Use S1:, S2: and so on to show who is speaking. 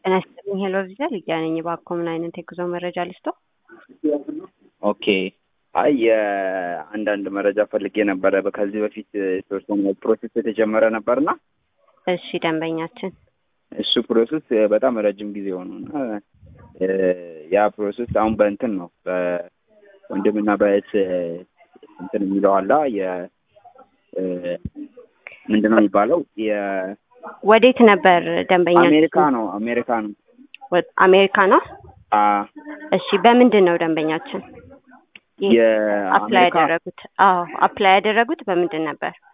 S1: ጤና ይስጥልኝ ሄሎ ቪዛ ሊዲያ ነኝ። እባክዎ ምን አይነት የጉዞ መረጃ ልስጦ?
S2: ኦኬ አይ የአንዳንድ መረጃ ፈልጌ ነበረ። ከዚህ በፊት የተወሰነ ፕሮሴስ የተጀመረ ነበርና
S1: እሺ ደንበኛችን
S2: እሱ ፕሮሴስ በጣም ረጅም ጊዜ ሆኖ እና ያ ፕሮሴስ አሁን በእንትን ነው በወንድምና በእህት እንትን የሚለው አላ የ ምንድን ነው የሚባለው የ
S1: ወዴት ነበር ደንበኛችን?
S2: አሜሪካ ነው አሜሪካ ነው
S1: ወ- አሜሪካ ነው።
S2: አ
S1: እሺ በምንድን ነው ደንበኛችን አፕላይ
S2: የአሜሪካ
S1: ያደረጉት? አዎ አፕላይ ያደረጉት በምንድን ነበር?